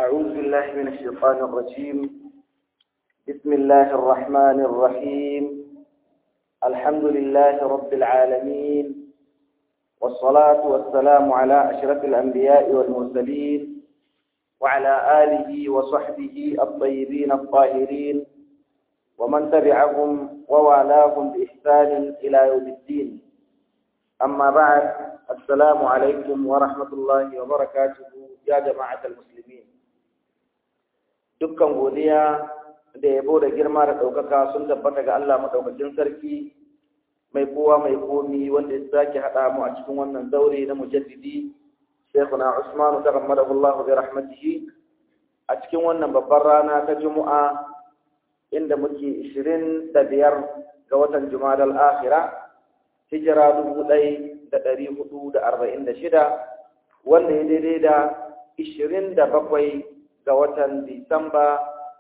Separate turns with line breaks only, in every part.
أعوذ بالله من الشيطان الرجيم بسم الله الرحمن الرحيم الحمد لله رب العالمين والصلاة والسلام على أشرف الأنبياء والمرسلين وعلى آله وصحبه الطيبين الطاهرين ومن تبعهم ووالاهم بإحسان إلى يوم الدين أما بعد السلام عليكم ورحمة الله وبركاته يا جماعة المسلمين dukkan godiya da yabo da girma da ɗaukaka sun tabbata ga Allah maɗaukakin sarki mai kowa mai komi wanda ya sake haɗa mu a cikin wannan zaure na mujaddidi Sheikhuna Usman taghammadahu Allah bi rahmatihi a cikin wannan babbar rana ta Juma'a inda muke 25 ga watan Jumadal Akhira hijira 1446 wanda ya daidai da 27 ga watan Disamba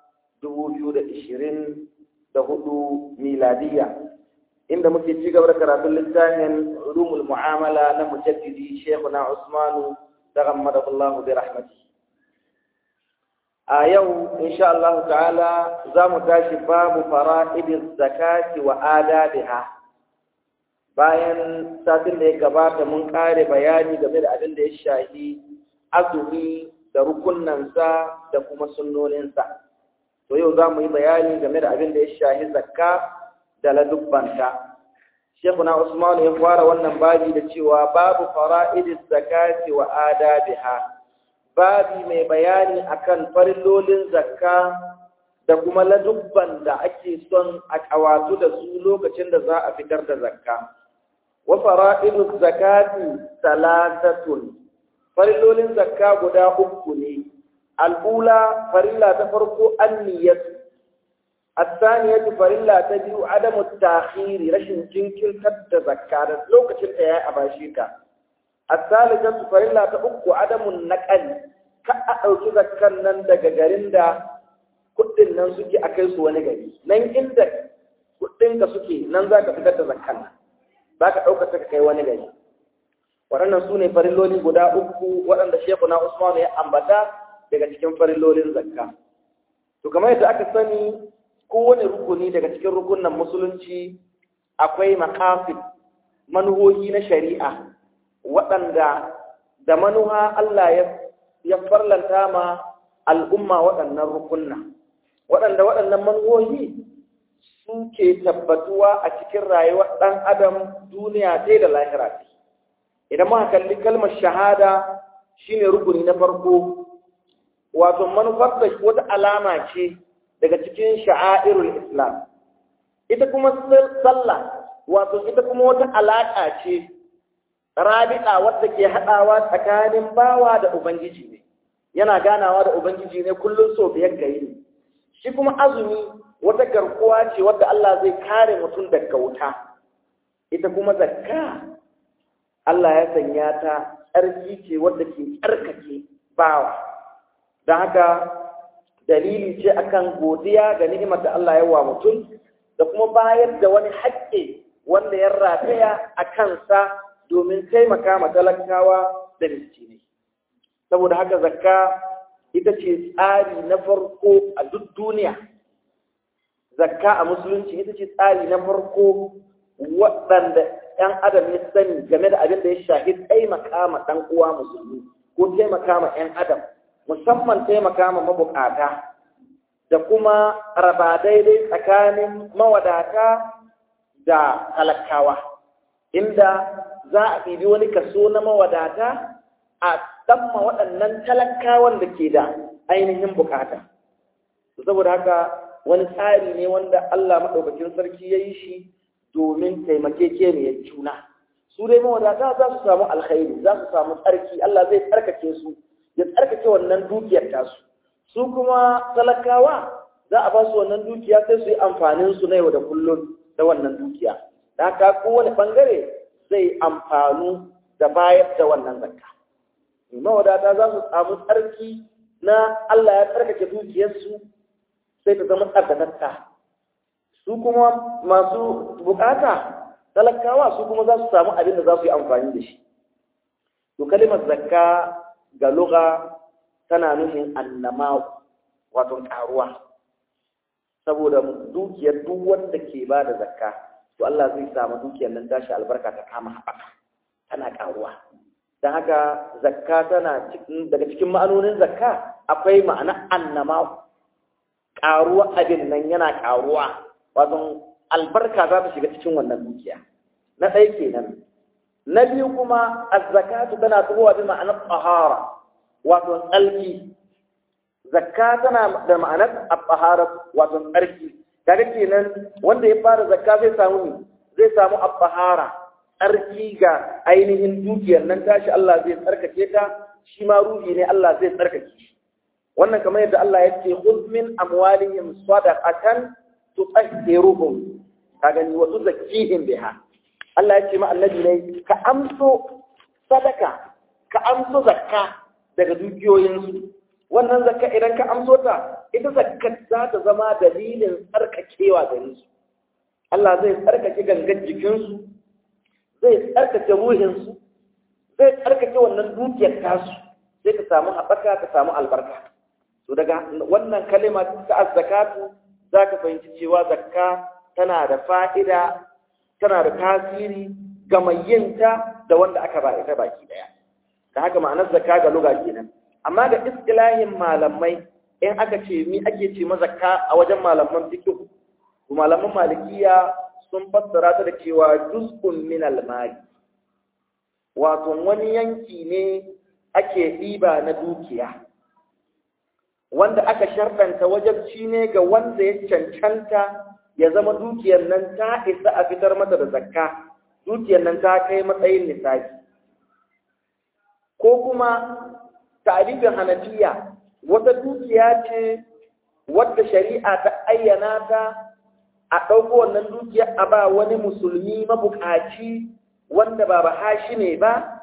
2024 miladiya inda muke ci gaba da karatun littafin ulumul mu'amala na mujaddidi Sheikhuna Usmanu taghammadahu Allah bi rahmatihi a yau insha Allah ta'ala za mu tashi babu fara'idiz zakati wa adabiha bayan satin da ya gabata mun kare bayani game da abin da ya shahi azumi da rukunansa da kuma sunnoninsa to yau za mu yi bayani game da abin da ya shahi zakka da ladubbanta Shekuna Usman ya fara wannan babi da cewa babu fara'idiz zakati wa adabiha babi mai bayani akan farillolin zakka da kuma ladubban da ake son a kawatu da su lokacin da za a fitar da zakka wa fara'iduz zakati salatatun farillolin zakka guda uku ne al'ula farilla ta farko anniyatu الثانية فريلا تبيو عدم التأخير رشن جنكل تد زكاة لو كتن تياي أباشيكا الثالثة فريلا تأكو عدم النقل كأأوكي زكاة نندق غرندا كتن ننسكي أكيس ونغري نين عندك كتن كسكي ننزا كفتت زكاة باك أوكا تكي ونغري waɗannan su ne farilloli guda uku waɗanda shekuna Usman ya ambata daga cikin farillolin zakka. To kamar yadda aka sani kowane rukuni daga cikin rukunan musulunci akwai makasid manuhohi na shari'a waɗanda da manuha Allah ya farlanta ma al'umma waɗannan rukunna waɗanda waɗannan manuhohi suke tabbatuwa a cikin rayuwar ɗan adam duniya ta da lahira idan muka kalli kalmar shahada shine rukuni na farko wato manufar da wata alama ce daga cikin sha'airul islam ita kuma sallah wato ita kuma wata alaƙa ce rabi'a wadda ke haɗawa tsakanin bawa da ubangiji ne yana ganawa da ubangiji ne kullum so biyar ga ne shi kuma azumi wata garkuwa ce wadda Allah zai kare mutum daga wuta ita kuma zakka Allah ya sanya ta tsarki ce wadda ke tsarkake bawa don haka dalili ce akan godiya ga ni'imar da Allah ya wa mutum da kuma bayar da wani haƙƙi wanda ya rataya a kansa domin taimaka ma talakawa da miskinai saboda haka zakka ita ce tsari na farko a duk duniya zakka a musulunci ita ce tsari na farko waɗanda 'yan adam ya sani game da abin da ya shafi taimaka ma ɗan uwa musulmi ko taimaka ma 'yan adam musamman taimaka ma mabukata da kuma raba daidai tsakanin mawadata da talakawa inda za a ɗibi wani kaso na mawadata a ɗamma waɗannan talakawan da ke da ainihin bukata saboda haka wani tsari ne wanda Allah maɗaukakin sarki ya yi shi domin taimakekeniyar juna su dai mawadata za su samu alkhairi za su samu tsarki Allah zai tsarkake su ya tsarkake wannan dukiyar tasu su kuma talakawa za a ba su wannan dukiya sai su yi amfanin su na yau da kullum da wannan dukiya da haka kowane bangare zai amfanu da bayar da wannan zakka mawadata za su samu tsarki na Allah ya tsarkake dukiyarsu sai ta zama tsarkakatta su kuma masu bukata talakawa su kuma za su samu abin da za su yi amfani da shi to kalimar zakka ga lugha tana nufin annama wato karuwa saboda dukiyar duk wanda ke ba da zakka to Allah zai samu dukiyar nan tashi albarka ta kama haɓaka tana karuwa don haka zakka tana daga cikin ma'anonin zakka akwai ma'ana annama karuwa abin nan yana karuwa wato albarka za ta shiga cikin wannan dukiya na ɗaya kenan na biyu kuma azzakatu tana tuhuwa bi ma'anar tsahara wato tsalki zakka tana da ma'anar tsahara wato tsarki kaga kenan wanda ya fara zakka zai samu zai samu tsahara tsarki ga ainihin dukiyar nan tashi Allah zai tsarkake ta shi ma ruhi ne Allah zai tsarkake shi wannan kamar yadda Allah ya ce khudh min amwalihim sadaqatan tutahhiruhum ka gani wa tuzakkihim biha Allah ya ce ma annabi ne ka amso sadaka ka amso zakka daga dukiyoyinsu wannan zakka idan ka amso ta ita zakka za ta zama dalilin tsarkakewa gare su Allah zai tsarkake gangan jikinsu zai tsarkake ruhinsu zai tsarkake wannan dukiyar tasu sai ka samu haɓaka ka samu albarka to daga wannan kalima ta azzakatu za ka fahimci cewa zakka tana da fa'ida tana da tasiri ga mai yinta da wanda aka ba ita baki daya da haka ma'anar zakka ga luga kenan amma ga istilahin malamai in aka ce mi ake ce mazakka a wajen malaman fiqh malaman malikiya sun fassara ta da cewa juz'un min al-mali wato wani yanki ne ake ɗiba na dukiya wanda aka sharɗanta wajabci ne ga wanda ya cancanta ya zama dukiyar nan ta isa a fitar mata da zakka dukiyar nan ta kai matsayin nisabi ko kuma tarifin hanafiya wata dukiya ce wadda shari'a ta ayyana ta a ɗauko wannan dukiya a ba wani musulmi mabukaci wanda ba ba hashi ne ba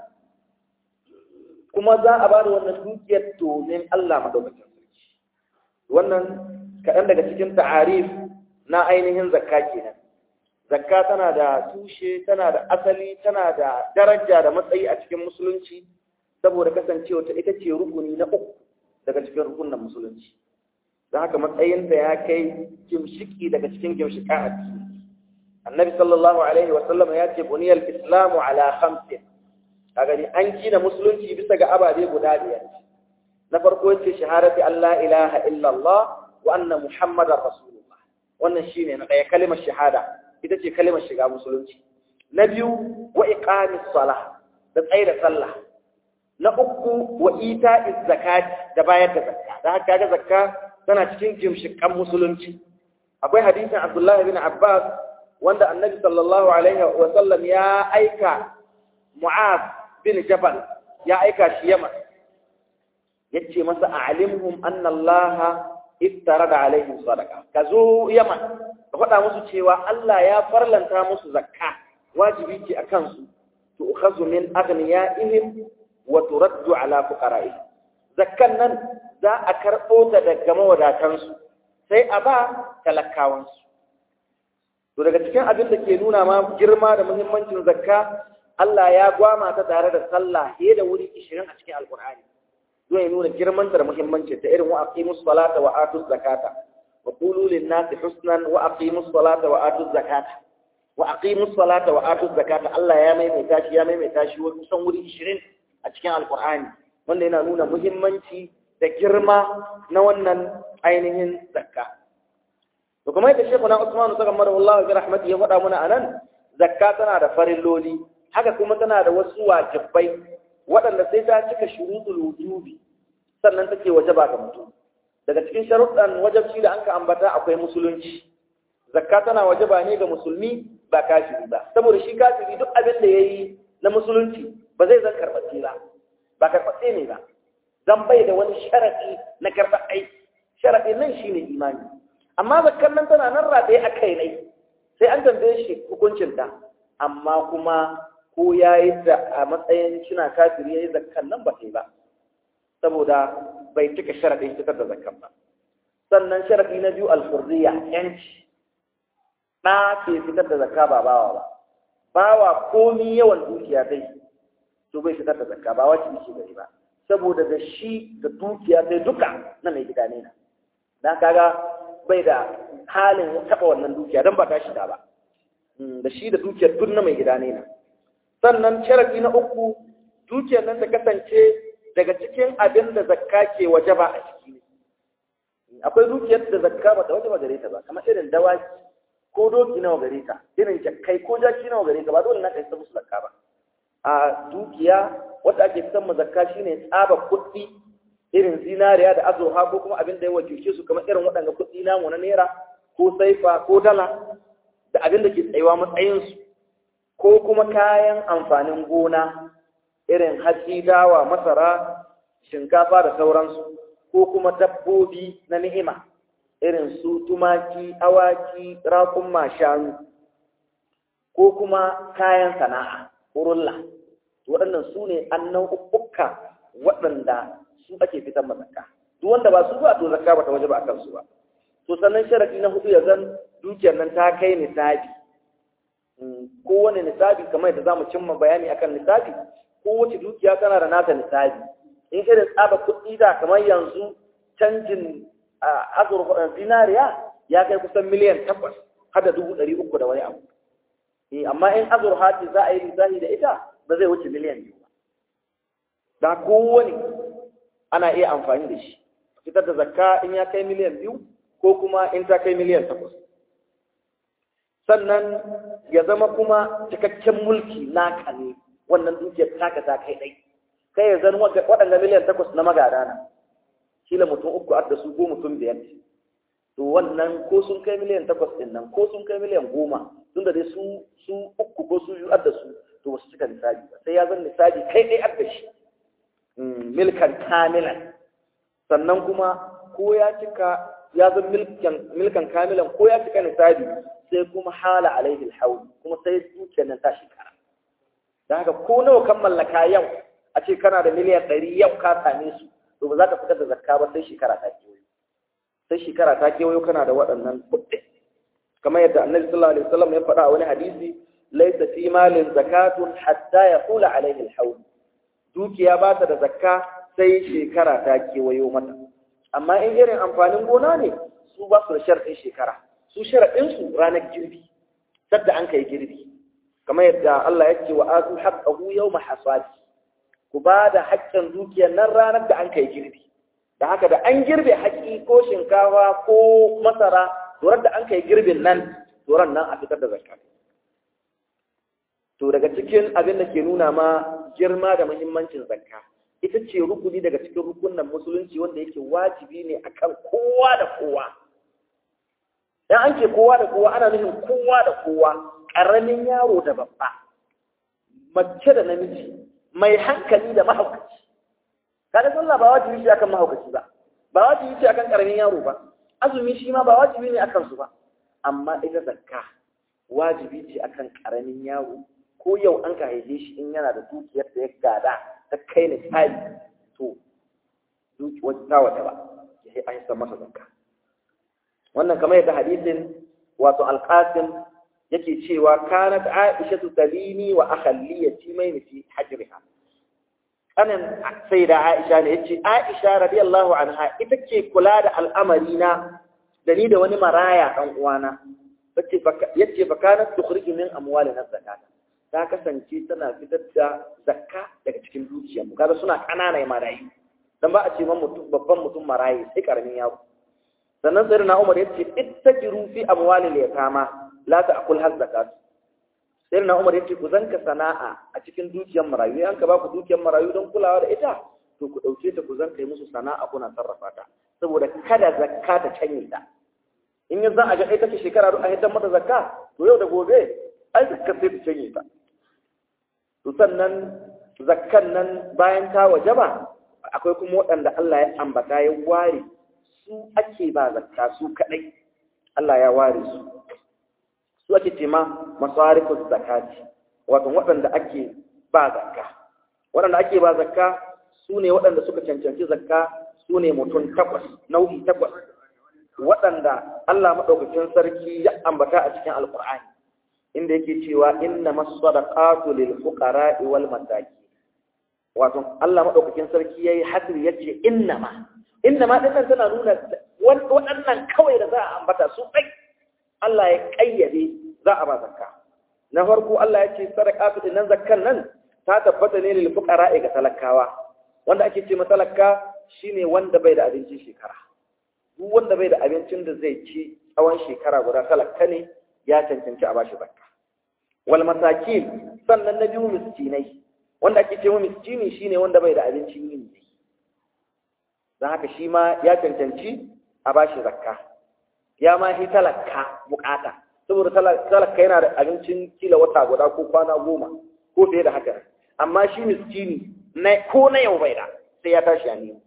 kuma za a ba da wannan dukiyar domin Allah madaukakin sarki wannan kaɗan daga cikin ta'arif na ainihin zakka kenan zakka tana da tushe tana da asali tana da daraja da matsayi a cikin musulunci saboda kasancewa ta ita ce rukuni na uku daga cikin rukunin musulunci don haka matsayinta ya kai gimshiki daga cikin gimshika a ciki annabi sallallahu alaihi wa sallam ya ce buniyal islamu ala khamsin a gani an gina musulunci bisa ga ababe guda biyar na farko yace shahadati allah ilaha illallah wa anna muhammadar rasulullah wannan shine na ɗaya kalimar shahada ita ce kalimar shiga musulunci na biyu wa iqamis salah da tsaye da sallah na uku wa ita'iz zakat da bayar da zakka da haka ga zakka tana cikin jimshikan musulunci akwai hadisin abdullahi bin abbas wanda annabi sallallahu alaihi wa sallam ya aika mu'az bin jabal ya aika shi yaman yace masa a'limhum anna allaha iftarada alaihim sadaqa ka zo yaman ka faɗa musu cewa Allah ya farlanta musu zakka wajibi ce akan su to ukhazu min aghniyaihim wa turaddu ala fuqara'ihim zakkan nan za a karɓo ta daga mawadatansu sai a ba talakawansu to daga cikin abin da ke nuna ma girma da muhimmancin zakka Allah ya gwama ta tare da sallah fiye da wuri 20 a cikin alkur'ani don ya nuna girman da muhimmancin ta irin wa aqimus salata wa atuz zakata wa qulu lin nasi husnan wa aqimus salata wa atuz zakata wa aqimus salata wa atuz zakata Allah ya maimaita shi ya maimaita shi kusan wuri 20 a cikin alkur'ani wanda yana nuna muhimmanci da girma na wannan ainihin zakka to kuma yadda shekhu na Usman saka mara Allah bi rahmati ya faɗa mana anan zakka tana da farilloli haka kuma tana da wasu wajibai waɗanda sai ta cika shuruɗul wujubi sannan take wajaba ga mutum daga cikin sharuɗan wajabci da anka ambata akwai musulunci zakka tana wajaba ne ga musulmi ba kafiri ba saboda shi kafiri duk abin da yayi na musulunci ba zai zan karɓace ba ba karɓace ne ba zan bai da wani sharaɗi na karɓar aiki sharaɗi nan shine imani amma zakkar nan tana nan rataye a kai ne sai an tambaye shi hukuncinta amma kuma ko ya yi da a matsayin shina kafiri ya yi zakkan nan ba sai ba saboda bai cika sharaɗin fitar da zakkan ba sannan sharaɗi na biyu alfurriya yanci ɗa ke fitar da zakka ba bawa ba bawa komi yawan dukiya dai to bai fitar da zakka ba wajibi shi gari ba saboda da shi da dukiya sai duka na mai gida ne na dan kaga bai da halin taba wannan dukiya dan ba ta shiga ba da shi da dukiyar duk na mai gida ne na sannan sharadi na uku dukiyar nan ta kasance daga cikin abin da zakka ke wajaba a ciki akwai dukiyar da zakka ba ta wajaba gare ta ba kamar irin dawaki ko doki nawa gare ta irin jakkai ko jaki nawa gare ta ba dole na kai ta musu zakka ba a dukiya wanda ake fitar zakka shine tsaba kuɗi irin zinariya da azurfa ko kuma abin da ya wakilce su kamar irin waɗanda kuɗi namu na naira ko saifa ko dala da abin da ke tsayuwa matsayinsu ko kuma kayan amfanin gona irin hatsi dawa masara shinkafa da sauransu ko kuma dabbobi na ni'ima irin su tumaki awaki raƙumma shanu ko kuma kayan sana'a urulla waɗannan su ne annan ukka waɗanda su ake fitar mazaka duk wanda ba su ba to zakka ba ta waje ba a kansu ba to sannan sharadi na hudu ya zan dukiyar nan ta kai nisabi kowane nisabi kamar yadda zamu cimma bayani akan nisabi kowace dukiya tana da nata nisabi in irin tsaba kuɗi da kamar yanzu canjin azurfa zinariya ya kai kusan miliyan takwas har da dubu ɗari uku da wani abu amma in azurfa ce za a yi lissafi da ita ba zai wuce miliyan biyu ba da kowane ana iya amfani da shi fitar da zakka in ya kai miliyan biyu ko kuma in ta kai miliyan takwas sannan ya zama kuma cikakken mulki naka ne wannan dukiyar taka ta kai ɗai kai ya zan waɗanda miliyan takwas na magada na kila mutum uku har da su ko mutum biyar to wannan ko sun kai miliyan takwas ɗin nan ko sun kai miliyan goma tunda dai su su uku ko su biyu har da su to ba su cika nisabi ba sai ya zan nisabi kai ɗai har da shi milkan kamilan sannan kuma ko ya cika ya zan milkan kamilan ko ya cika nisabi sai kuma hala alaihi alhawl kuma sai dukiyar nan ta shekara da haka ko nawa kan mallaka yau a ce kana da miliyan ɗari yau ka same su to ba za ka fitar da zakka ba sai shekara ta kewayo sai shekara ta kewayo kana da waɗannan kuɗi kamar yadda annabi sallallahu alaihi wasallam ya faɗa a wani hadisi laysa fi malin zakatun hatta yaqula alaihi alhawl dukiya ba ta da zakka sai shekara ta kewayo mata amma in irin amfanin gona ne su ba su da sharɗin shekara su sharaɗinsu ranar girbi sadda an kai girbi kamar yadda Allah ya ce wa atu haqqahu yawma hasadi ku ba da haƙƙin dukiyar nan ranar da an kai girbi da haka da an girbe haƙi ko shinkafa ko masara turar da an kai girbin nan turan nan a fitar da zakka to daga cikin abin da ke nuna ma girma da muhimmancin zakka ita ce rukuni daga cikin rukunan musulunci wanda yake wajibi ne akan kowa da kowa dan an ce kowa da kowa ana nufin kowa da kowa ƙaramin yaro da babba mace da namiji mai hankali da mahaukaci kada sallah ba wajibi shi akan mahaukaci ba ba wajibi shi akan ƙaramin yaro ba azumi shi ma ba wajibi ne akan su ba amma ita zakka wajibi ce akan ƙaramin yaro ko yau an ka haife shi in yana da dukiyar da ya gada ta kai ni tsari to dukiyar ta wata ba ya an san masa zakka wannan kamar yadda hadisin wato alqasim yake cewa kanat aisha talini wa akhalli yatimaini fi hajriha kanan sai da aisha ne yace aisha radiyallahu anha ita ke kula da al'amari na da ni da wani maraya dan uwana yace yace fa kanat tukhriju min amwalina zakata ta kasance tana fitar da zakka daga cikin dukiyar mu kaga suna kanana marayu dan ba a ce man mutum babban mutum marayi sai karamin yaro sannan sai na Umar yace ittajiru fi amwalil yatama la ta'kul hazzakat sai na Umar yace ku zanka sana'a a cikin dukiyar marayu an ka ba ku dukiyar marayu don kulawa da ita to ku dauke ta ku zanka yi musu sana'a kuna sarrafa ta saboda kada zakka ta canye ta in yanzu a ga ita ce shekara a hidan mata zakka to yau da gobe ai zakka sai ta canye ta to sannan zakkan nan bayan ta wajaba akwai kuma waɗanda Allah ya ambata ya ware su ake ba zakka su kadai Allah ya ware su su ake ce ma masarifus zakati wato waɗanda ake ba zakka waɗanda ake ba zakka su ne waɗanda suka cancanci zakka su ne mutum takwas nau'i takwas waɗanda Allah maɗaukakin sarki ya ambata a cikin alƙur'ani inda yake cewa inna masadaqatu lil fuqara'i wal masakin wato Allah madaukakin sarki yayi hasri yace innama innama din nan tana nuna waɗannan kawai da za a ambata su kai Allah ya kayyade za a ba zakka na farko Allah ya ce sadaqatu din nan zakkan nan ta tabbata ne lil fuqara ga talakawa wanda ake ce matalaka shine wanda bai da abincin shekara duk wanda bai da abincin da zai ci tsawon shekara guda talaka ne ya cancanci a bashi zakka wal masakin sannan na biyu miskinai wanda ake ce miskini shine wanda bai da abincin yin ne don haka shi ma ya cancanci a bashi zakka ya ma shi talaka bukata saboda talaka yana da abincin kila wata guda ko kwana goma ko fiye da haka amma shi miskini ko na yau bai da sai ya tashi a nemo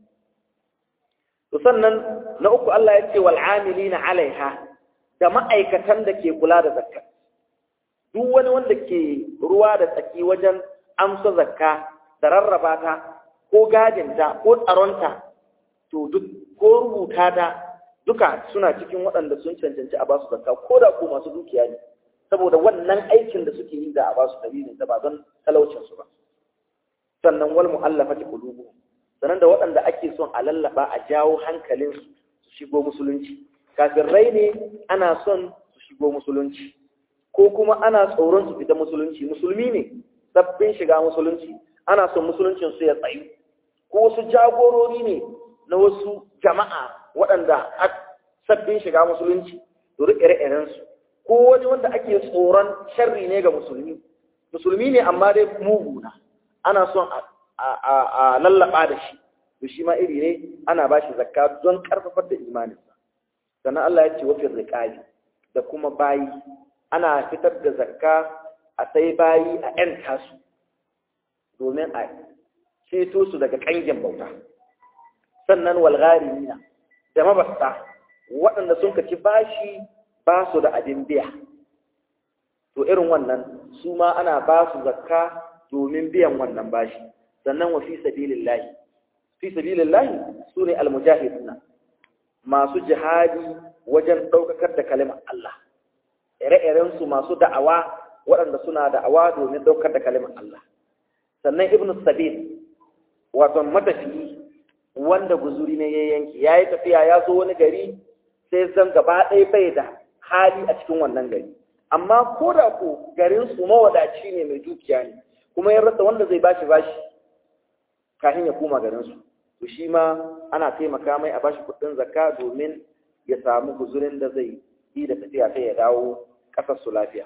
to sannan na uku Allah ya ce wal amilina alaiha da ma'aikatan da ke kula da zakka duk wani wanda ke ruwa da tsaki wajen amsa zakka da rarraba ta ko gadinta ko tsaronta to duk ko rubuta ta duka suna cikin waɗanda sun cancanci a basu zakka ko da ko masu dukiya ne saboda wannan aikin da suke yi da a basu dalilin da ba don talaucin su ba sannan wal mu'allafati qulubuhum sannan da waɗanda ake son a lallaba a jawo hankalin su su shigo musulunci kafirai ne ana son su shigo musulunci ko kuma ana tsoron su fita musulunci musulmi ne sabbin shiga musulunci ana son musuluncin su ya tsayu ko wasu jagorori ne na wasu jama'a waɗanda sabbin shiga musulunci to ire su ko wani wanda ake tsoron sharri ne ga musulmi musulmi ne amma dai mugu na ana son a lallaba da shi to shi ma iri ne ana ba shi zakka don karfafar da imaninsa sannan Allah ya ce wafin riƙali da kuma bayi ana fitar da zakka a sai bayi a ‘yan tasu domin a ceto su daga ƙangin bauta sannan walgharimina da mabasta waɗanda sun kaci bashi ba su da abin biya to irin wannan su ma ana ba su zakka domin biyan wannan bashi sannan wa fi sabilillahi fi sabilillahi su ne almujahiduna masu jihadi wajen ɗaukakar da kalimar Allah ire-iren su masu da'awa waɗanda suna da'awa domin ɗaukar da kalimar Allah sannan ibnu sabil wato matafiyi wanda guzuri ne ya yanki ya yi tafiya ya zo wani gari sai zan gaba ɗaya bai da hali a cikin wannan gari amma ko da ko garin su mawadaci ne mai dukiya ne kuma ya rasa wanda zai bashi bashi kafin ya koma garin su to shi ma ana taimaka mai a bashi kuɗin zakka domin ya samu guzurin da zai yi da tafiya sai ya dawo ƙasar su lafiya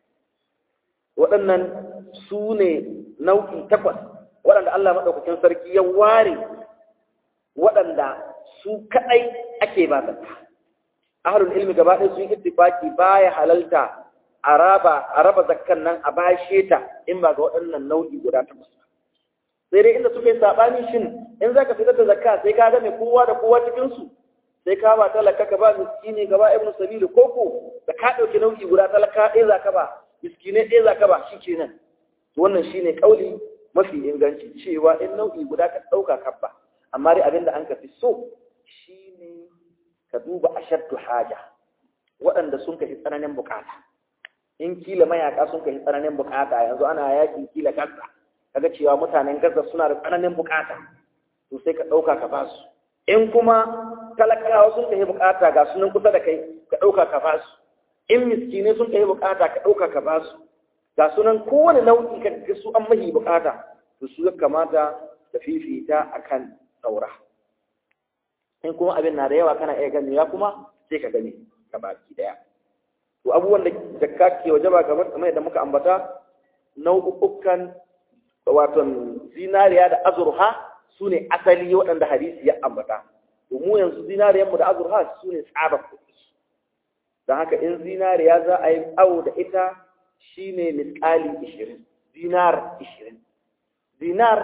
waɗannan su ne nau'i takwas waɗanda Allah maɗaukakin sarki ya ware waɗanda su kaɗai ake ba zakka ahlul ilmi gaba ɗaya sun ittifaki baya halalta a raba a raba zakkan nan a bashe ta in ba ga waɗannan nau'i guda takwas sai dai inda suka yi sabani shin in zaka fitar da zakka sai ka ga mai kowa da kowa cikin su sai ka ba talaka ka ba miskini ka ba ibnu sabili koko da ka dauki nau'i guda talaka ɗaya zaka ba miskine ɗaya zaka ba shikenan to wannan shine kauli mafi inganci cewa in nau'i guda ka dauka kabba amma dai abinda an ka fi so shine ka duba ashaddu haja waɗanda sun kafi tsananin bukata in kila mayaka sun kafi tsananin bukata yanzu ana yakin kila gaza kaga cewa mutanen gaza suna da tsananin bukata to sai ka ɗauka ka ba su in kuma talakawa sun kafi bukata ga sunan kusa da kai ka ɗauka ka ba su in miskinai sun kafi bukata ka ɗauka ka ba su ga sunan kowane nau'i ka ga su an mahi bukata to su ya kamata ka fifita akan saura in kuma abin na da yawa kana iya gani ya kuma sai ka gani ka baki daya to abubuwan da zakka ke waje ba kamar kamar yadda muka ambata nau'ukan wato zinariya da azurha su ne asali waɗanda hadisi ya ambata to mu yanzu zinariyar mu da azurha su ne tsabar kuɗi don haka in zinariya za a yi awo da ita shine misƙali ishirin dinar ishirin dinar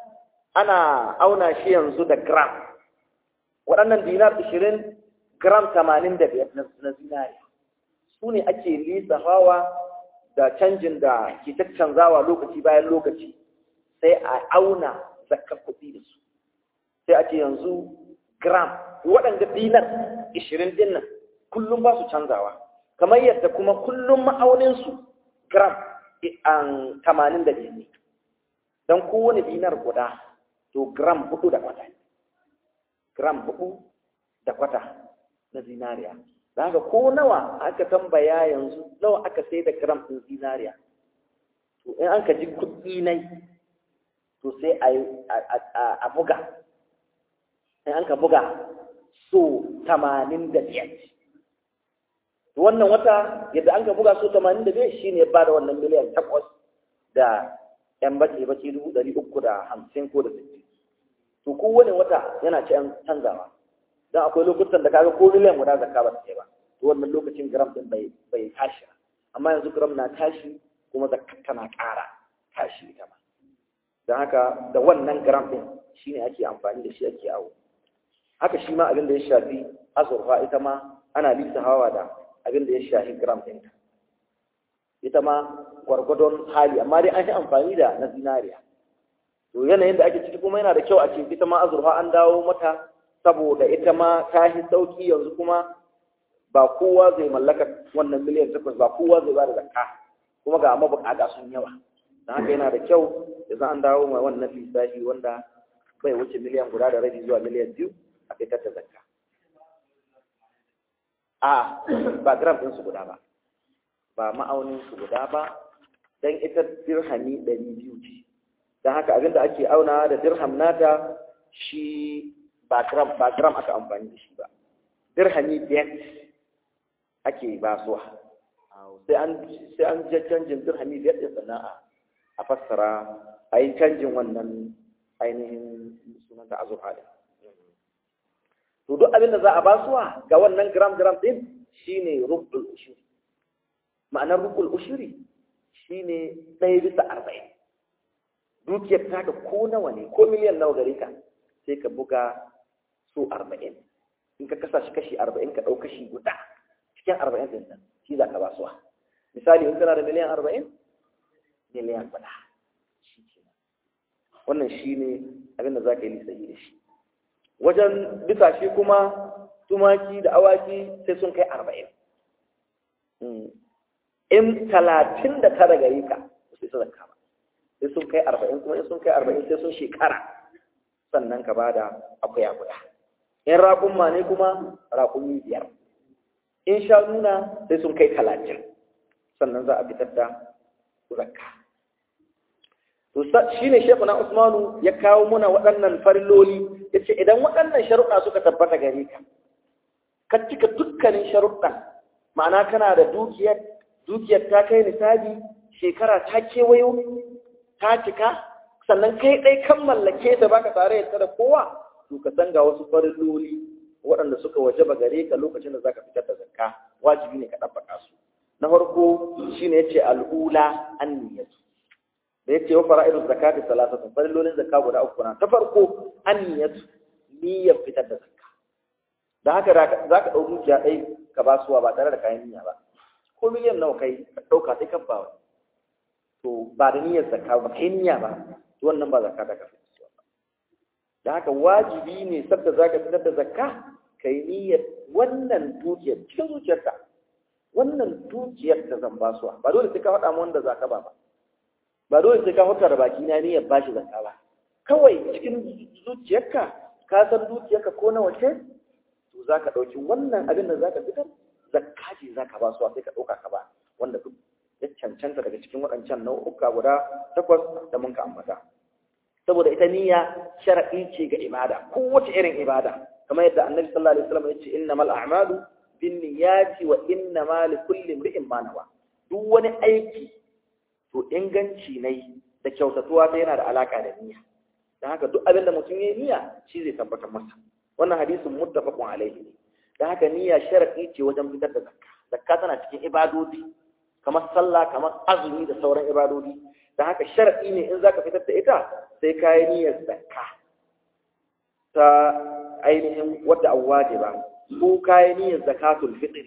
ana auna shi yanzu da gram waɗannan dinar ishirin gram tamanin da biyar na zinariya su ne ake lisa hawa da canjin da ke caccanzawa lokaci bayan lokaci sai a auna zakar kuɗi da su sai a ce yanzu gram waɗanda dinar ishirin din nan kullum ba su canzawa kamar yadda kuma kullum ma'auninsu gram an tamanin da biyar ne don kowane dinar guda to gram hudu da kwata gram hudu da kwata na zinariya da haka ko nawa aka tambaya yanzu nawa aka sai da gram ɗin zinariya to in an ka ji kuɗi nai to sai a buga in an ka buga so tamanin da biyar wannan wata yadda an ka buga so tamanin da biyar shi ne ba da wannan miliyan takwas da yan bace bace dubu ɗari uku da hamsin ko da sittin to kowane wata yana ci an canzawa don akwai lokutan da kaga ko miliyan guda zakka ba ta kai ba to wannan lokacin gram din bai bai tashi amma yanzu gram na tashi kuma zakka tana ƙara tashi ita ma don haka da wannan gram din shine ake amfani da shi ake awo haka shi ma abin da ya shafi azurfa ita ma ana lissa hawa da abin da ya shafi gram ɗinta ita ma gwargwadon hali amma dai an yi amfani da na zinariya to yanayin da ake ciki kuma yana da kyau a ce ita ma azurfa an dawo mata saboda ita ma ta yi sauki yanzu kuma ba kowa zai mallaka wannan miliyan takwas ba kowa zai ba da zakka kuma ga mabukata sun yawa don haka yana da kyau yanzu an dawo mai wannan lissafi wanda bai wuce miliyan guda da rabi zuwa miliyan biyu a fitar da zakka a ba gram ɗin su guda ba ba ma'aunin su guda ba dan ita dirhami ɗari biyu ce don haka abinda ake auna da dirham nata shi ba gram ba gram aka amfani da shi ba dirhami biyar ake basuwa sai an sai an je canjin dirhami biyar din sana'a a fassara a yi canjin wannan ainihin sunan da azurfa din to duk abin da za a basuwa ga wannan gram gram din shine rubul ushuri ma'anar rubul ushuri shine ɗaya bisa arba'in dukiyar taka ko nawa ne ko miliyan nawa gare ka sai ka buga so arba'in in ka kasa shi kashi arba'in ka ɗau kashi guda cikin arba'in ɗin nan shi za ka basuwa misali in kana da miliyan arba'in miliyan guda wannan shi ne abin da za ka yi lissafi da shi wajen bisa shi kuma tumaki da awaki sai sun kai arba'in in talatin da tara gari ka sai su zakka ba sai sun kai arba'in kuma in sun kai arba'in sai sun shekara sannan ka ba da akuya guda in raƙumma ne kuma raƙumi biyar in sha nuna sai sun kai talatin sannan za a fitar da zakka to shi ne shekuna usmanu ya kawo muna waɗannan farilloli ya ce idan waɗannan sharuɗa suka tabbata gare ka ka cika dukkanin sharuɗan ma'ana kana da dukiyar dukiyar ta kai nisabi shekara ta kewayo ta cika sannan kai ɗai kan mallake ta baka tare da da kowa to ka san ga wasu farilloli waɗanda suka wajaba gare ka lokacin da zaka fitar da zakka wajibi ne ka ɗabbaka su na farko shine yace al'ula an-niyyatu da yace wa fara'idus zakati salasatu farillolin zakka guda uku na ta farko an-niyyatu niyyar fitar da zakka da haka zaka ɗau dukiya ɗai ka ba suwa ba tare da kayan niyya ba ko miliyan nawa kai ka ɗauka sai kan bawa to ba da niyyar zakka ba kai niyya ba to wannan ba zakka da ka fitar ba da haka wajibi ne sabda zaka fitar da zakka kai niyyar wannan dukiyar cikin zuciyarka wannan dukiyar da zan basuwa ba dole sai ka faɗa mu wanda zaka ba ba ba dole sai ka faɗa da baki na niyyar bashi zakka ba kawai cikin zuciyarka ka san dukiyarka ko nawa ce to zaka ɗauki wannan abin da zaka fitar zakka ce zaka basuwa sai ka ɗauka ka ba wanda duk ya cancanta daga cikin waɗancan nau'uka guda takwas da mun ka ambata saboda ita niyya shar'i ce ga ibada kowace irin ibada kamar yadda annabi sallallahu alaihi wasallam ya ce innamal a'malu binniyati wa innama likulli imri'in ma nawa duk wani aiki to inganci ne da kyautatuwa ta yana da alaka da niyya dan haka duk abin da mutum ya yi niyya shi zai tabbatar masa wannan hadisin muttafaqun alaihi ne dan haka niyya shar'i ce wajen fitar da zakka zakka tana cikin ibadodi kamar sallah kamar azumi da sauran ibadodi dan haka shar'i ne in zaka fitar da ita sai ka yi niyyar zakka ta ainihin wadda an wajiba ko kayan niyyar zakatul fitr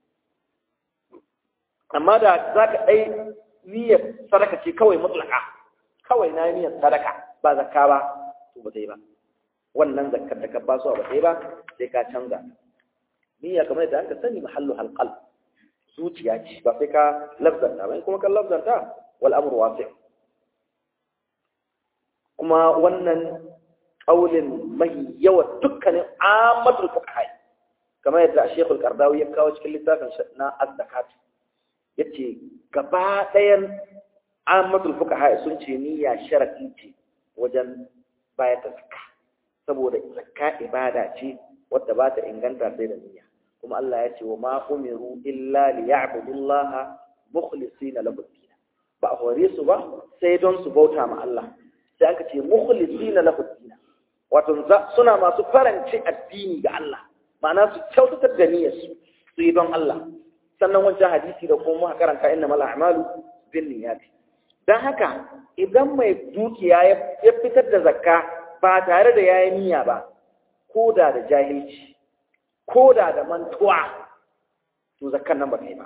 amma da za ka ɗai niyyar sadaka ce kawai mutlaka kawai na niyyar sadaka ba zakka ba to ba ta yi ba wannan zakkar da ka ba su ba ta yi ba sai ka canza niyya kamar yadda aka sani mahallu halqal zuciya ce ba sai ka lafzanta ba kuma kan lafzanta wal amru wasi' kuma wannan ƙaulin mai yawa dukkanin amatul fuqaha kamar yadda Sheikh al-Qardawi ya kawo cikin littafin na Az-Zakat yace gaba ɗayan amatul fuqaha sun ce niyya sharadi ce wajen bayar da zakka saboda zakka ibada ce wadda ba ta inganta sai da niyya kuma Allah ya ce wa ma umiru illa liya'budullaha mukhlisina lahu din ba a hore su ba sai don su bauta ma Allah sai aka ce mukhlisina lahu din wato suna masu faranci addini ga Allah ma'ana su kyautatar da niyyar su su yi don Allah sannan wancan hadisi da kuma muka karanta inna mal a'malu bin niyyati dan haka idan mai dukiya ya fitar da zakka ba tare da yayi niyya ba ko da da jahilci ko da da mantuwa to zakkan nan ba ta yi ba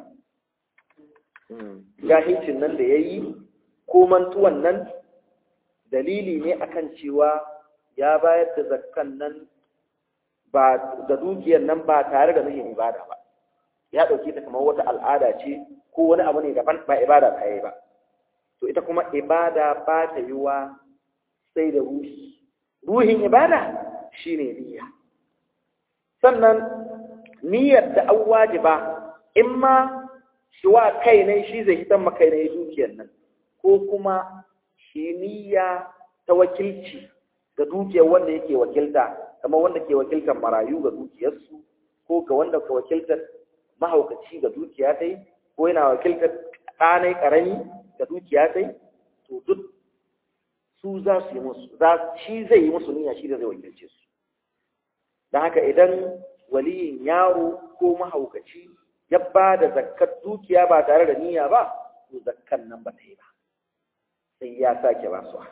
jahilcin nan da ya yi ko mantuwan nan dalili ne akan cewa ya bayar da zakkan nan ba da dukiyar nan ba tare da nufin ibada ba ya ɗauke ta kamar wata al'ada ce ko wani abu ne daban ba ibada ta yi ba to ita kuma ibada ba ta yi wa sai da ruhi ruhin ibada shine niyya sannan niyyar da an wajiba in ma shi wa kai ne shi zai hitan makai ne dukiyar nan ko kuma shi niyya ta wakilci ga dukiyar wanda yake wakilta kamar wanda ke wakiltar marayu ga dukiyarsu ko ga wanda ke wakiltar mahaukaci ga dukiya ta yi ko yana wakiltar ɗanai ƙarami ga dukiya ta yi to duk su za su yi musu shi zai yi musu niyya shi da zai wakilce su don haka idan waliyin yaro ko mahaukaci ya ba da zakkar dukiya ba tare da niyya ba to zakkan nan ba ta yi ba sai ya sake ba su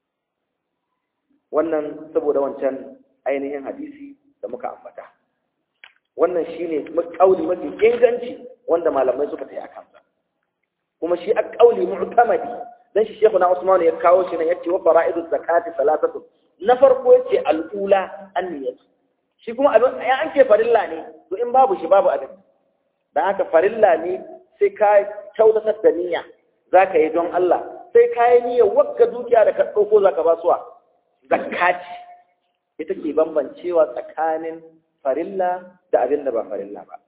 wannan saboda wancan ainihin hadisi da muka ambata wannan shine kauli mafi inganci wanda malamai suka tayi akan sa kuma shi a kauli mu'tamadi dan shi Sheikh na Usman ya kawo shi ne yace wa fara'idu zakati salatatu na farko yace al-ula an-niyyah shi kuma abin ya an ce farilla ne to in babu shi babu abin dan haka farilla ne sai ka kyautatar da niyya zaka yi don Allah sai ka yi niyyar wakka dukiya da ka dauko zaka ba suwa zakati ita ke bambancewa tsakanin farilla da abin da ba farilla ba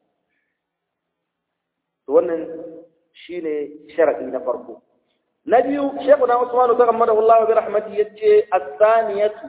to wannan shine sharadi na farko na biyu shekuna usmanu ta gammada Allah bi rahmati yace as-saniyatu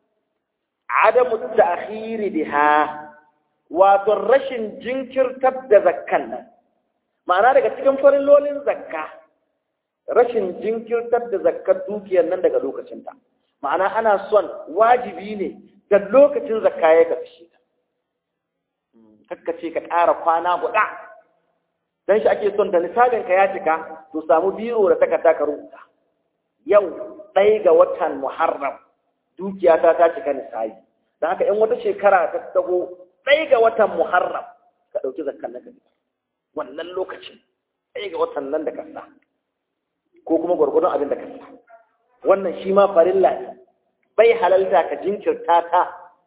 adamu ta'khiri biha wato rashin jinkirtar da zakkan nan ma'ana daga cikin farillolin zakka rashin jinkirtar da zakkar dukiyar nan daga lokacinta ma'ana ana son wajibi ne da lokacin zakka ya karshe ta kakkace ka ƙara kwana guda dan shi ake son da nisabin ka ya cika to samu biro da takarda ka rubuta yau ɗaya ga watan muharram dukiya ta ta cika nisabi don haka in wata shekara ta tago ɗaya ga watan muharram ka ɗauki zakkan nan ka wannan lokacin ɗaya ga watan nan da kasa ko kuma gwargwadon abin da kasa wannan shi ma farilla ne bai halalta ka jinkirta ta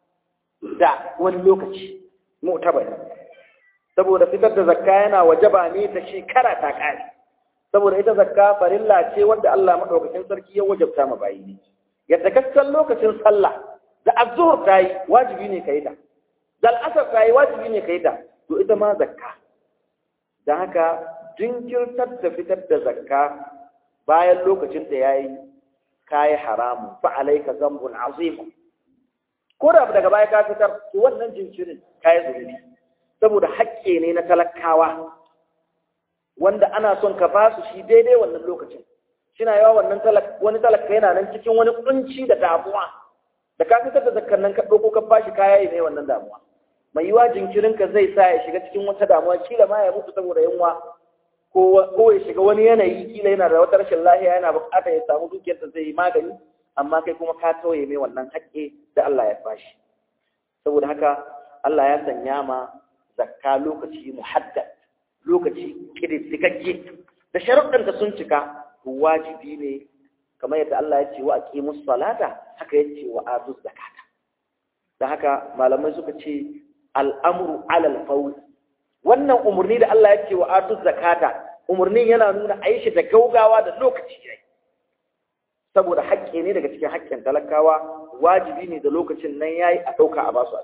da wani lokaci mu'tabari saboda fitar da zakka yana wajaba ne ta shekara ta kare saboda ita zakka farilla ce wanda Allah madaukakin sarki ya wajabta ma bayi ne yadda kasan lokacin sallah da azhur ta yi wajibi ne kai ta da al'asar ta yi wajibi ne kai ta to ita ma zakka dan haka jinkirtar da fitar da zakka bayan lokacin da yayi kayi haramun fa alayka zambun azim ko da daga baya ka fitar to wannan jinkirin kayi zulubi saboda haƙƙe ne na talakawa wanda ana son ka ba su shi daidai wannan lokacin shina yawa wannan wani talaka yana nan cikin wani kunci da damuwa da ka fitar da zakar nan ka ɗauko ka bashi kaya yi mai wannan damuwa mai yiwa jinkirin ka zai sa ya shiga cikin wata damuwa kila ma ya mutu saboda yunwa ko ya shiga wani yanayi kila yana da wata rashin lahiya yana buƙatar ya samu dukiyar da zai yi magani amma kai kuma ka tauye mai wannan haƙƙe da Allah ya bashi saboda haka Allah ya sanya ma zakka lokaci muhaddad lokaci kididdigagge da sharuɗan da sun cika wajibi ne kamar yadda Allah ya ce wa aqimus salata haka yace wa atuz zakata da haka malamai suka ce al'amru alal fawl wannan umurni da Allah ya ce wa atuz zakata umurnin yana nuna a yi shi da gaugawa da lokaci yayi saboda haƙƙi ne daga cikin haƙƙin talakawa wajibi ne da lokacin nan yayi a ɗauka a basu a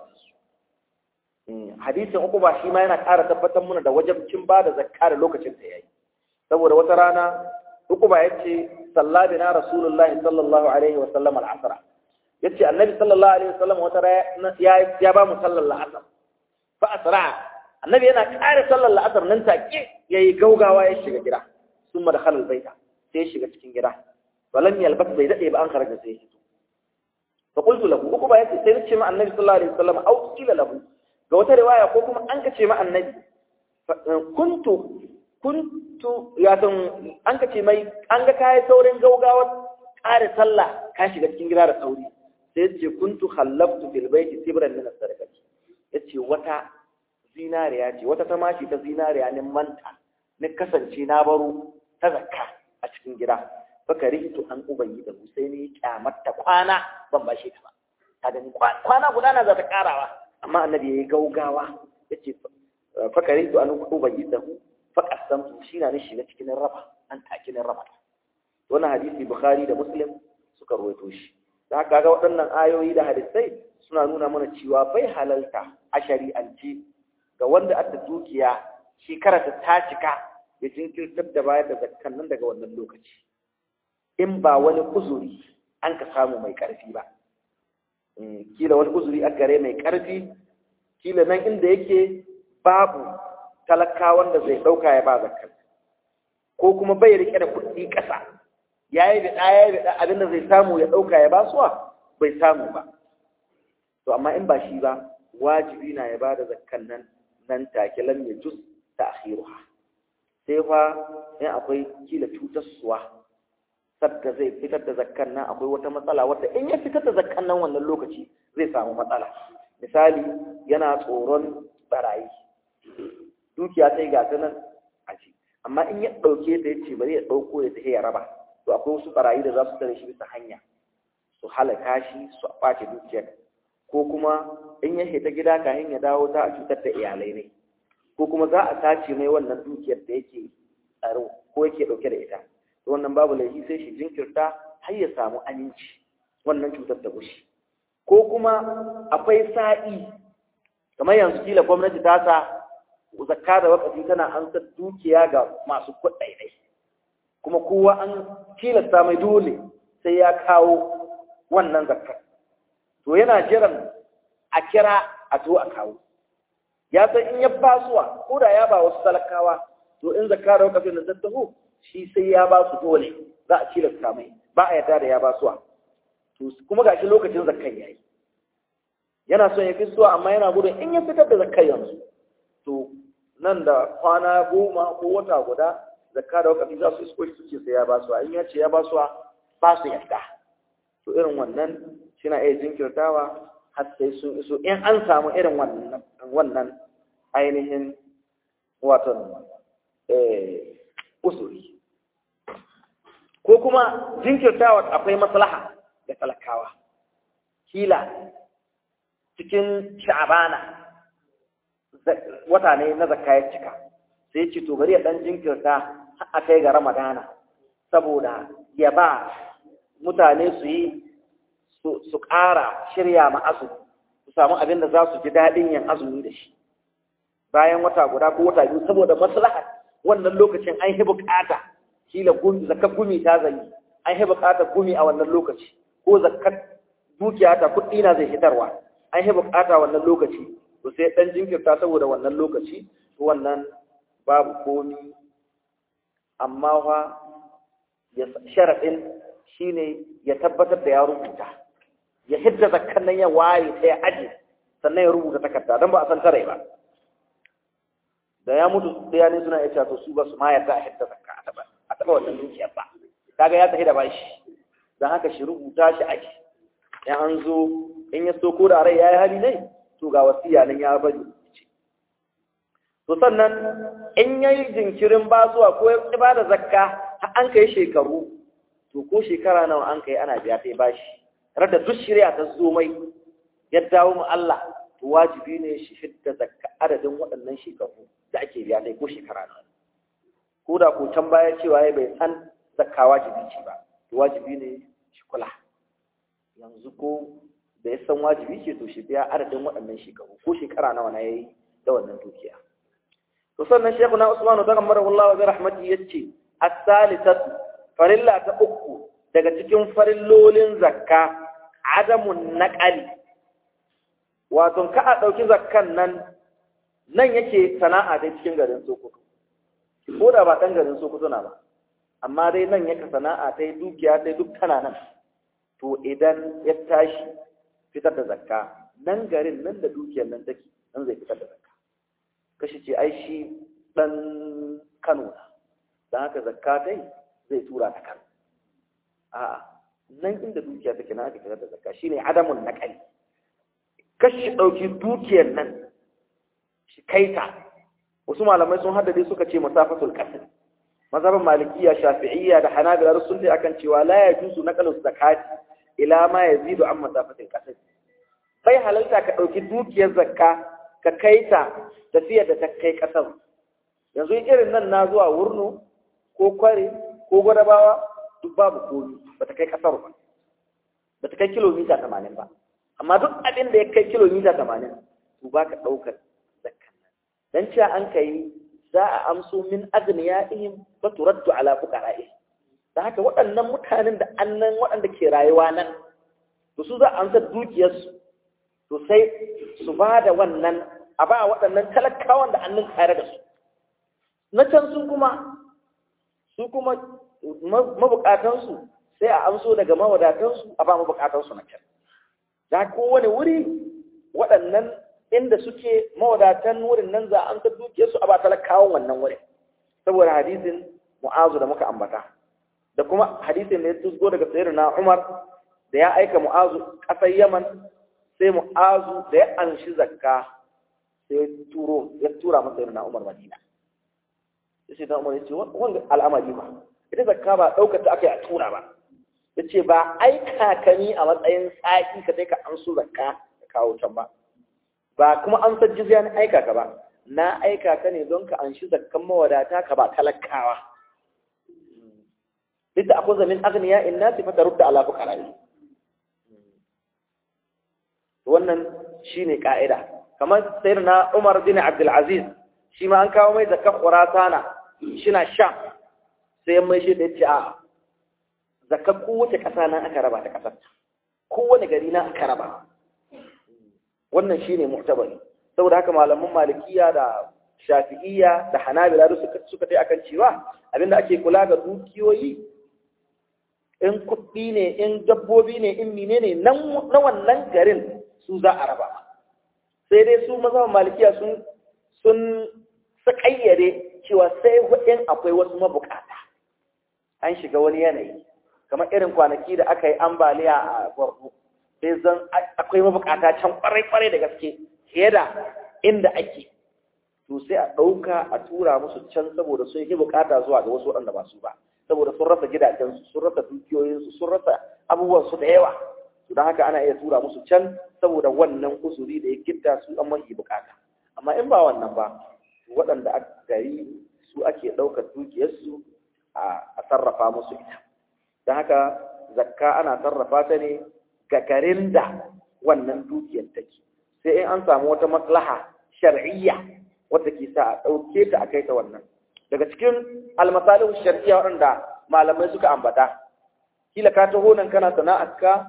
cikin hadisin uku ba shi ma yana ƙara tabbatar mana da wajabcin ba da zakka da lokacin da yayi saboda wata rana uku ba yace salla bina rasulullahi sallallahu alaihi wa sallam al-asra yace annabi sallallahu alaihi wa sallam wata rana ya ya ba mu sallar al-asr fa asra annabi yana ƙara sallar al-asr nan take yayi gaugawa ya shiga gida summa dakhala al-baita sai ya shiga cikin gida walam yalbas bai dade ba an kharaja sai ya fa qultu lahu uku ba yace sai nace ma annabi sallallahu alaihi wa sallam au qila lahu ga wata riwaya ko kuma an kace ma annabi kuntu kuntu ya san an kace mai an ga kai saurin gaugawa ƙara sallah ka shiga cikin gida da sauri sai yace kuntu khallaftu fil baiti sibran min as-sadaqati yace wata zinariya ce wata tamashi ta zinariya ne manta ni kasance na baro ta zakka a cikin gida faka rihitu an ubangi da sai ni kyamatta kwana ban bashe ta ba ta gani kwana guda na za ta karawa amma annabi ya yi gaugawa ya ce fakari to an ubangi da hu fakasam shi na nishi na cikin raba an taki na raba wannan hadisi bukhari da muslim suka rawaito shi da haka ga waɗannan ayoyi da hadisai suna nuna mana cewa bai halalta a shari'ance ga wanda adda dukiya shekara ta ta cika ya jinkirtar da bayar da zakkan nan daga wannan lokaci in ba wani uzuri an ka samu mai ƙarfi ba kila wani uzuri a gare mai ƙarfi kila nan inda yake babu talakawan da zai ɗauka ya ba zakar ko kuma bai rike da kuɗi ƙasa ya yi biɗa ya yi biɗa abin da zai samu ya ɗauka ya ba suwa bai samu ba to amma in ba shi ba wajibi na ya ba da zakkan nan nan take lam ya juz ta akhiruha sai fa in akwai kila cutarsuwa sadda zai fitar da zakkan nan akwai wata matsala wadda in ya fitar da zakkan nan wannan lokaci zai samu matsala misali yana tsoron barayi dukiya ta yi gata nan a ci amma in ya ɗauke ta ya ce bari ya ɗauko ya tafi ya raba to akwai wasu barayi da za su tare shi bisa hanya su halaka shi su ɓace dukiyar ko kuma in ya ta gida kayan ya dawo ta a cutar da iyalai ne ko kuma za a sace mai wannan dukiyar da yake tsaro ko yake ɗauke da ita wannan babu laifi sai shi jinkirta har ya samu aminci wannan cutar ta gushi ko kuma akwai sa'i kamar yanzu kila gwamnati ta sa zakka da wakafi tana an dukiya ga masu kuɗaɗai kuma kowa an tilasta mai dole sai ya kawo wannan zakkar to yana jiran a kira a to a kawo ya san in ya basuwa ko da ya ba wasu talakawa to in zakka da wakafin da tattaho shi sai ya ba su dole za a cilasta mai ba a yarda da ya ba suwa to kuma gashi lokacin zakkan yayi yana son ya fi suwa amma yana gudun in ya fitar da zakkan yanzu to nan da kwana goma ko wata guda zakka da wakafi za su isko su ce sai ya ba suwa in ya ce ya ba suwa ba su yarda to irin wannan shina iya jinkirtawa har sai sun iso in an samu irin wannan wannan ainihin watan usuri ko kuma jinkirtawa akwai maslaha da talakawa kila cikin sha'abana wata ne na zakka ya cika sai ce to bari ya dan jinkirta a kai ga ramadana saboda ya ba mutane su yi su ƙara shirya ma azumi su samu abin da za su ji daɗin yin azumi da shi bayan wata guda ko wata biyu saboda maslaha wannan lokacin an yi bukata kila gumi zakar gumi ta zai an yi bukatar gumi a wannan lokaci ko zakar dukiya ta kuɗi na zai hitarwa an yi bukata wannan lokaci to sai dan jinkirta saboda wannan lokaci to wannan babu komi amma fa ya sharaɗin shine ya tabbatar da ya rubuta ya hidda zakkan nan ya waye ta ya aje sannan ya rubuta takarda don ba a san tare ba da ya mutu ɗaya ne suna iya to su ba su ma yarda a hidda zakka a taɓa a taɓa wannan dukiyar ba kaga ya tafi da bashi don haka shi rubuta shi aji in an zo in ya so ko da rai ya yi hali ne to ga wasiya nan ya bari to sannan in ya yi jinkirin basuwa ko ya ba da zakka har an kai shekaru to ko shekara nawa an kai ana biya sai bashi rada duk shirya ta zo mai ya dawo mu Allah to wajibi ne shi fidda zakka adadin waɗannan shekaru da ake biya sai ko shekara nawa ko da ko can baya cewa ya bai san zakka wajibi ce ba to wajibi ne kula yanzu ko da ya san wajibi ce to shi biya adadin waɗannan shekaru ko shekara nawa na yayi da wannan dukiya to sannan shehu na usmanu ta kamar Allah wa rahmati yace as-salisatu farilla ta uku daga cikin farillolin zakka adamun naqali wato ka a dauki zakkan nan nan yake sana'a dai cikin garin Sokoto ko da ba dan garin Sokoto na ba amma dai nan yake sana'a ta dukiya ta duk tana nan to idan ya tashi fitar da zakka nan garin nan da dukiyar nan take nan zai fitar da zakka kashi ce ai shi dan Kano na dan haka zakka dai zai tura ta Kano a'a nan inda dukiya take na ake fitar da zakka shine adamun naqali kashi dauki dukiyar nan shi kaita wasu malamai sun haddade suka ce masafatul qasr mazhabin malikiya shafi'iyya da hanabila sun dai akan cewa la yajuzu naqlu zakati ila ma yazidu an masafatil qasr bai halalta ka dauki dukiyar zakka ka kaita tafiyar da ta kai kasar yanzu irin nan na zuwa wurno ko kware ko gwadabawa duk babu komi ba ta kai kasar ba ba ta kai kilomita tamanin ba amma duk abin da ya kai kilomita tamanin to ba ka ɗaukar zakkan nan dan cewa an kai za a amso min agniyaihim ba turaddu ala fuqara'ihim da haka waɗannan mutanen da annan waɗanda ke rayuwa nan to su za a amsa dukiyarsu to sai su ba da wannan a ba waɗannan talakawan da annan tare da su na can sun kuma su kuma mabukatansu sai a amso daga mawadatansu a ba mabukatansu na can da kowane wuri waɗannan inda suke mawadatan wurin nan za a amsa dukiyarsu a ba talakawan wannan wurin saboda hadisin mu'azu da muka ambata da kuma hadisin da ya tusgo daga sayar na umar da ya aika mu'azu ƙasar yaman sai mu'azu da ya anshi zakka sai ya turo ya tura masa sayar na umar madina ya ce da umar ya ce wanda al'amari ba ita zakka ba ɗaukar ta aka yi a tura ba ya ce ba aika ka ni a matsayin tsaki ka sai ka an su zakka ka kawo can ba ba kuma an san jizya na aika ka ba na aika ka ne don ka an shi zakkan mawadata ka ba talakawa duk da akwai zamin agniya in na sifa ta rubda ala fuqara'i wannan shine ka'ida kamar sayyidina Umar bin Abdul Aziz shi ma an kawo mai zakkan Khurasana shina sha sai ya mai shi da yace a zakkan kowace ƙasa nan aka raba ta ƙasar kowane gari na aka raba wannan shine mu'tabari saboda haka malaman malikiya da shafi'iyya da hanabila da suka suka tai akan cewa abinda ake kula ga dukiyoyi in kuɗi ne in dabbobi ne in mine ne na wannan garin su za a raba sai dai su mazan malikiya sun sun sakayyade cewa sai in akwai wasu mabukata an shiga wani yanayi kamar irin kwanaki da aka yi ambaliya a borno sai zan akwai mabukata can kwarai-kwarai da gaske fiye da inda ake to sai a ɗauka a tura musu can saboda sun yi bukata zuwa ga wasu waɗanda ba su ba saboda sun rasa gidajensu sun rasa dukiyoyinsu sun rasa abubuwansu da yawa to don haka ana iya tura musu can saboda wannan uzuri da ya gitta su an mahi bukata amma in ba wannan ba waɗanda a gari su ake ɗaukar dukiyarsu a sarrafa musu ita don haka zakka ana sarrafa ta ne ga garin da wannan dukiyar take sai in an samu wata maslaha shar'iyya wadda ke sa a ɗauke ta a kai ta wannan daga cikin almasalihu shar'iyya waɗanda malamai suka ambata kila ka taho nan kana sana'ar ka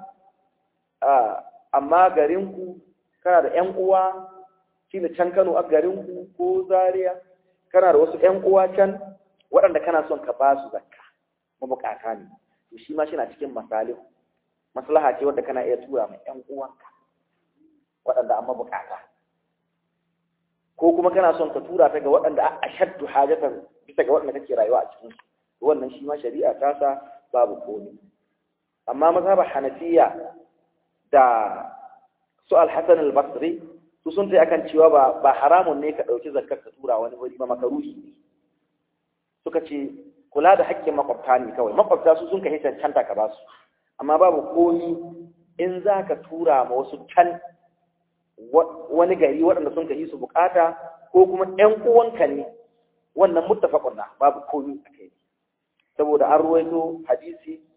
amma garinku kana da ƴan uwa kila can Kano a garinku ko Zaria kana da wasu ƴan uwa can waɗanda kana son ka ba su zakka mabukata ne to shi ma na cikin masalihu maslaha ce wadda kana iya tura mai ƴan uwanka waɗanda an mabukata ko kuma kana son ka tura ta ga waɗanda a shaddu hajatan bisa ga waɗanda kake rayuwa a cikin su wannan shi ma shari'a ta sa babu komai amma mazhabar hanafiya da su al-hasan al-basri su sun tai akan cewa ba ba haramun ne ka dauki zakkar ka tura wani wuri ba makaruhi ne suka ce kula da haƙƙin makwabta ne kawai makwabta su sun kai cancanta ka ba su amma babu komi in za ka tura ma wasu can wani gari waɗanda sun kai su bukata ko kuma ƴan uwanka ne wannan muttafaqun na babu komi a kai saboda an ruwaito hadisi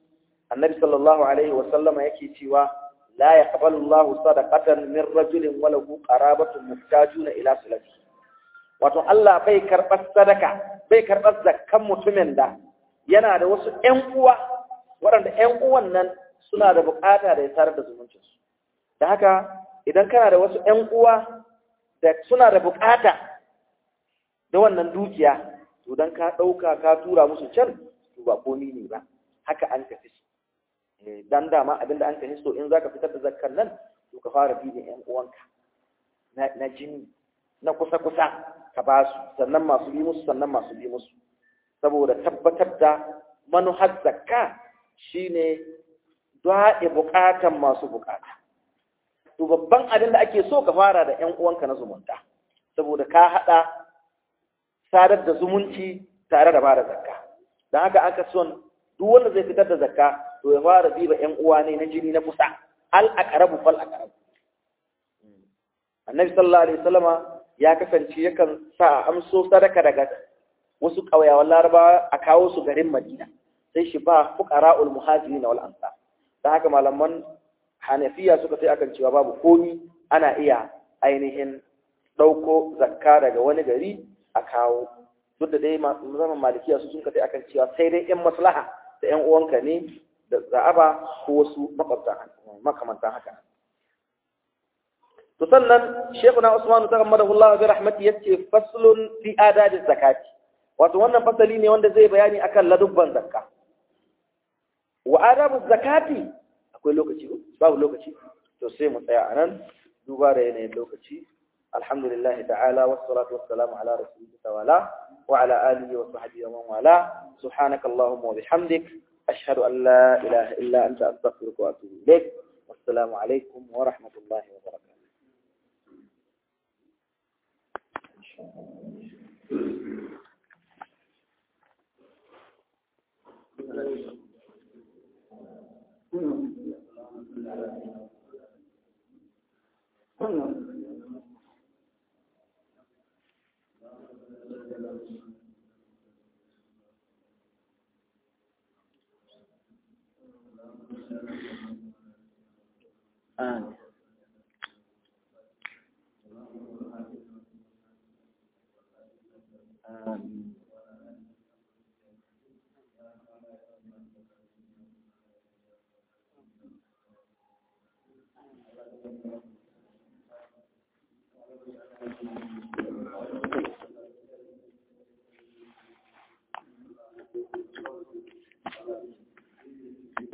annabi sallallahu alaihi wa sallama yake cewa la yaqbalu Allahu sadaqatan min rajulin wa lahu qarabatun muhtajuna ila sulati wato Allah bai karɓar sadaka bai karɓar zakkan mutumin da yana da wasu ƴan uwa waɗanda ƴan uwan nan suna da buƙata da ya tarar da zumuncinsu da haka idan kana da wasu ƴan uwa da suna da buƙata da wannan dukiya to dan ka ɗauka ka tura musu can to ba komi ne ba haka an tafi su dan dama abinda an tafi so in zaka fitar da zakkan nan to ka fara bi da ƴan uwanka na jini na kusa-kusa ka ba su sannan masu bi musu sannan masu bi musu saboda tabbatar da manuhar zakka shine daɗe buƙatan masu buƙata to babban abin da ake so ka fara da ƴan uwanka na zumunta saboda ka haɗa sadar da zumunci tare da bada zakka don haka aka son duk wanda zai fitar da zakka to ya fara diba ƴan uwa ne na jini na kusa al aqrabu fal aqrabu annabi sallallahu alaihi wasallama ya kasance yakan sa a amso sadaka daga wasu ƙauyawan larabawa a kawo su garin madina sai shi ba fuqara'ul muhajirin wal ansar dan haka malaman hanafiya suka sai akan cewa babu komi ana iya ainihin ɗauko zakka daga wani gari a kawo duk da dai zaman malikiya su sun ka sai akan cewa sai dai yan maslaha da yan uwanka ne da za'aba ko wasu makamantan haka to sannan shekuna usman ta gammada Allah bi rahmati yace faslun fi adadi zakati wato wannan fasali ne wanda zai bayani akan ladubban zakka wa adabu zakati akwai lokaci babu lokaci to sai mu tsaya anan duba da yanayin lokaci alhamdulillah ta'ala wassalatu wassalamu ala rasulika wala wa ala alihi wa sahbihi wa man wala subhanaka allahumma wa bihamdik ashhadu an la ilaha illa anta astaghfiruka wa atubu ilaik wassalamu alaikum wa rahmatullahi wa barakatuh آمين آمين Thank you.